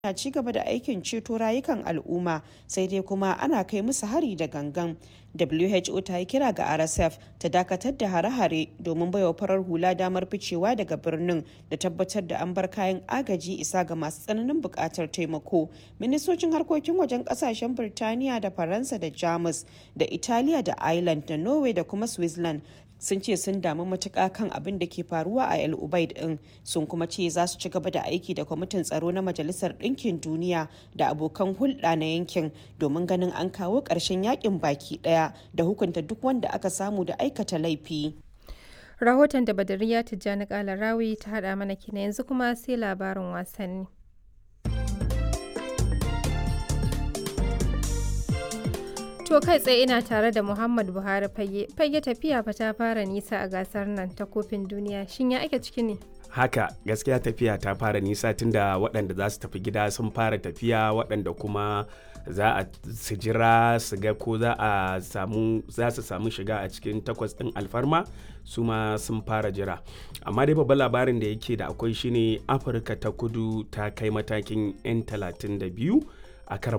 na ci gaba da aikin ceto rayukan al'umma sai dai kuma ana kai musu hari da gangan who ta yi kira ga rsf ta dakatar da hare-hare domin baiwa farar hula damar ficewa daga birnin da tabbatar da an bar kayan agaji isa ga masu tsananin buƙatar taimako ministocin harkokin wajen ƙasashen birtaniya da faransa da jamus da italiya da ireland da norway da kuma switzerland sun ce sun damu matuƙa kan abin da ke faruwa a el ubaid din sun kuma ce za su ci gaba da aiki da kwamitin tsaro na majalisar ɗinkin duniya da abokan hulɗa na yankin domin ganin an kawo ƙarshen yakin baki ɗaya da hukunta duk wanda aka samu da aikata laifi rahoton da badariya tijjani kala rawi ta haɗa mana kina yanzu kuma sai labarin wasanni To kai tsaye ina tare da Muhammad Buhari fage. Fage tafiya fa ta fara nisa a gasar nan ta kofin duniya. Shin ya ake ciki ne? Haka gaskiya tafiya ta fara nisa tunda waɗanda za su tafi gida sun fara tafiya waɗanda kuma za a su jira su ga ko za a samu za su samu shiga a cikin takwas ɗin alfarma su ma sun fara jira amma dai babban labarin da yake da akwai shine afirka ta kudu ta kai matakin 'yan 32 a karan